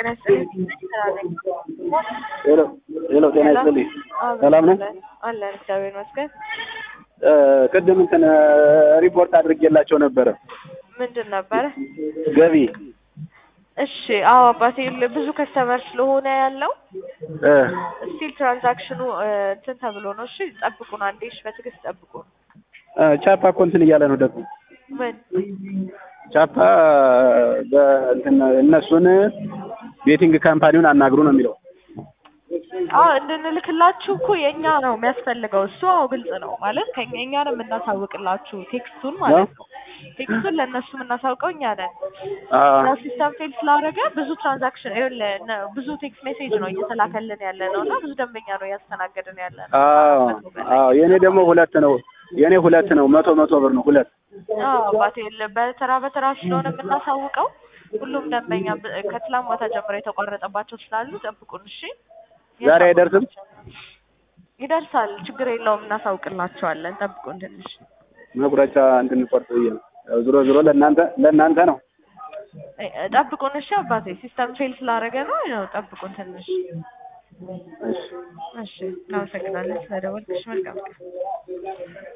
ጤና ይስጥልኝ። ስራ ነኝ። ሄሎ ሄሎ፣ ጤና ይስጥልኝ። ሰላም ነው? አለን እግዚአብሔር ይመስገን። ቅድም እንትን ሪፖርት አድርጌላቸው ነበረ ምንድን ነበረ? ገቢ እሺ አዎ አባቴ ብዙ ከስተመር ስለሆነ ያለው እ ስቲል ትራንዛክሽኑ እንትን ተብሎ ነው። እሺ ጠብቁን አንዴ፣ እሺ በትዕግስት ጠብቁን። እ ቻፓ እኮ እንትን እያለ ነው ደግሞ ምን ቻፓ በእንትን እነሱን ቤቲንግ ካምፓኒውን አናግሩ ነው የሚለው። አዎ እንድንልክላችሁ እኮ የእኛ ነው የሚያስፈልገው። እሱ አዎ ግልጽ ነው ማለት ከኛ እኛ ነው የምናሳውቅላችሁ ቴክስቱን ማለት ነው። ቴክስቱን ለእነሱ የምናሳውቀው እኛ ነን። አዎ ያው ሲስተም ፌል ስላደረገ ብዙ ትራንዛክሽን ይኸውልህ ነ- ብዙ ቴክስት ሜሴጅ ነው እየተላከልን ያለ ነው እና ብዙ ደንበኛ ነው እያስተናገድን ያለ ነው። አዎ አዎ፣ የኔ ደግሞ ሁለት ነው። የኔ ሁለት ነው። መቶ መቶ ብር ነው ሁለት። አዎ አባቴ ል- በተራ በተራ ስለሆነ የምናሳውቀው ሁሉም ደንበኛ ብ- ከትላንት ማታ ጀምሮ የተቋረጠባቸው ስላሉ ጠብቁን እሺ። ዛሬ አይደርስም? ይደርሳል፣ ችግር የለውም፣ እናሳውቅላቸዋለን። ጠብቁን ትንሽ መቁረጫ እንድንቆርጥ ብዬ ነው። ያው ዞሮ ዞሮ ለእናንተ ለእናንተ ነው። እ- እ- ጠብቁን እሺ አባቴ። ሲስተም ፌል ስላደረገ ነው ያው ጠብቁን ትንሽ እሺ እሺ። እናመሰግናለን ስለደወልክሽ። መልካም ቀን